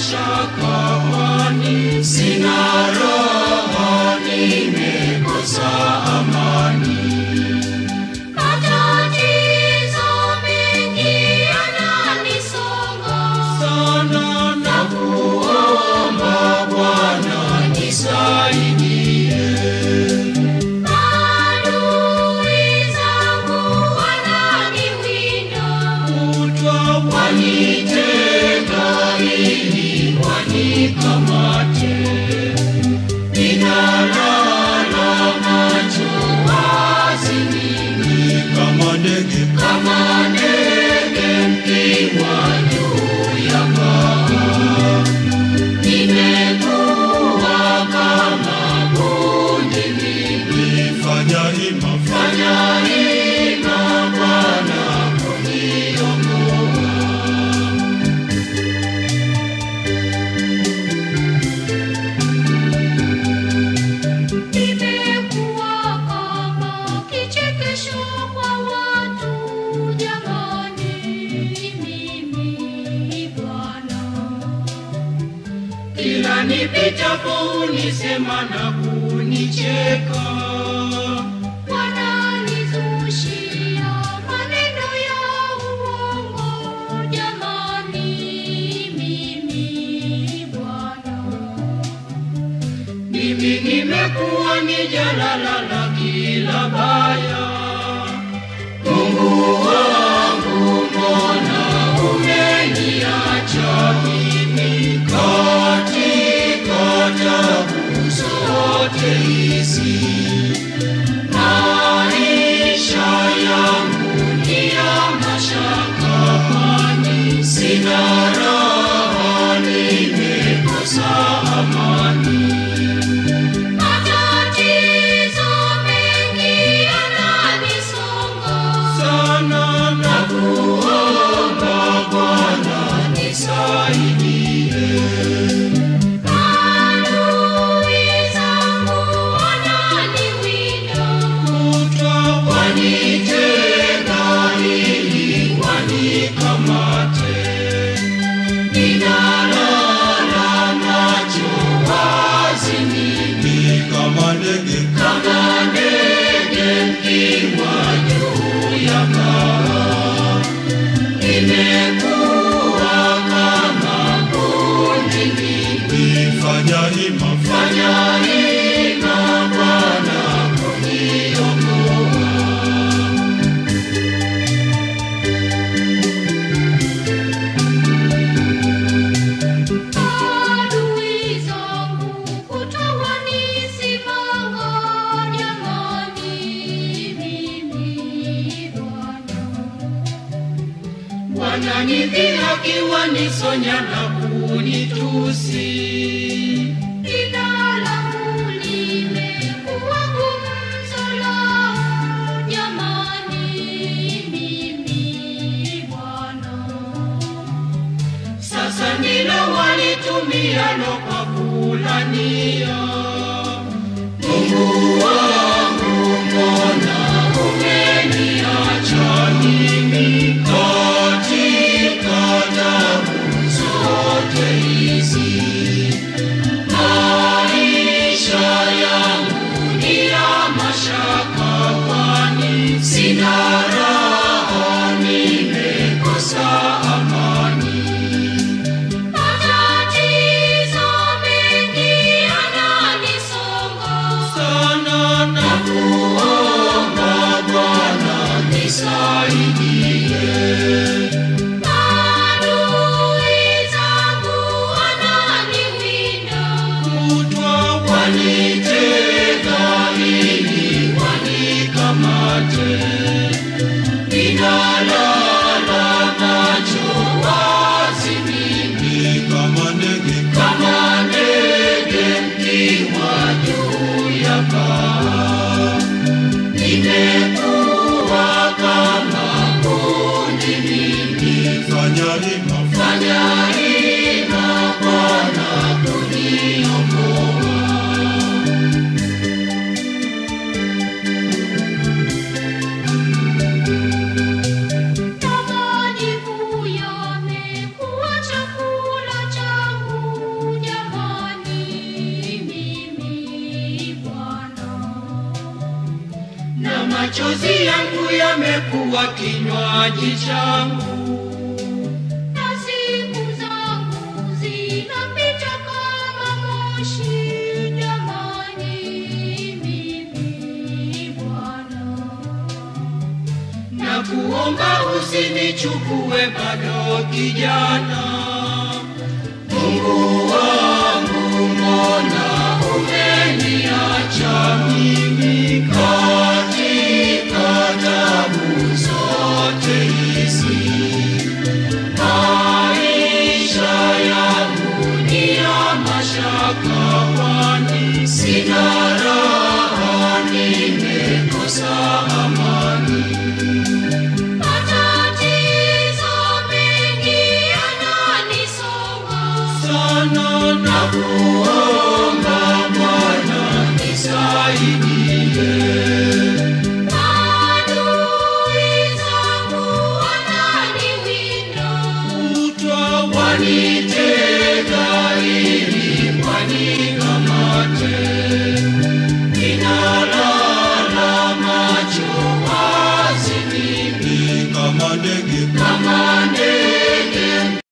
mashaka, kwani sina raha, nimekosa amani. Matatizo mengi yananisonga Sana na kuomba Bwana nisaidie. Adui zangu wananiwinda Kutwa wanitega ili wanikamate. Ninalala macho wazi mimi kama ndege, kama ndege mkiwa juu ya paa. Nimekuwa kama bundi mimi, fanya hima, fanya hima Bwana kuniokoa. Nimekuwa kama kichekesho kwa watu jamani, mimi Bwana Kila nipitapo unisema na kunicheka. wananizushia maneno ya uongo jamani, mimi Bwana Mimi nimekuwa ni jalala la kila baya. Mungu wangu, mbona umeniacha mimi katika tabu zote hizi? Maisha yangu ni ya mashaka, kwani sina raha, nimekosa amani. Matatizo mengi yananisonga sana na kuomba Bwana nisaidie. Adui zangu wananiwinda Kutwa wanitega ili wanikamate. Ninalala macho wazi mimi kama ndege, kama ndege mkiwa juu ya paa. Nimekuwa kama bundi mimi, fanya hima, fanya hima Bwana kuniokoa. Adui zangu kutawanisimanga jamani, mimi Bwana Wananidhihaki, wanisonya na kunitusi. Jina langu limekuwa gumzo lao jamani, mimi Bwana Sasa ndilo walitumialo kwa kulania. Mungu wangu, mbona umeniacha mimi katika tabu zote hizi? Maisha yangu ni ya mashaka, kwani sina raha, nimekosa amani. Matatizo mengi yananisonga sana na kuomba Bwana nisaidie. Adui zangu wananiwinda Kutwa wanitega ili wanikamate. Ninalala macho wazi mimi kama ndege, kama ndege mkiwa juu ya paa. Nimekuwa kama bundi mimi, fanya hima, fanya hima Bwana kuniokoa. na majivu yamekuwa chakula changu machozi yangu yamekuwa kinywaji changu. na siku zangu zinapita kama moshi. Jamani, mimi Bwana na kuomba usinichukue bado kijana. Mungu wangu, mbona umeniacha mimi katika tabu zote hizi? Maisha yangu ni ya mashaka, kwani sina raha, nimekosa amani. matatizo mengi yananisonga. sana na kuomba Bwana nisaidie. Adui zangu wananiwinda. Kutwa wanite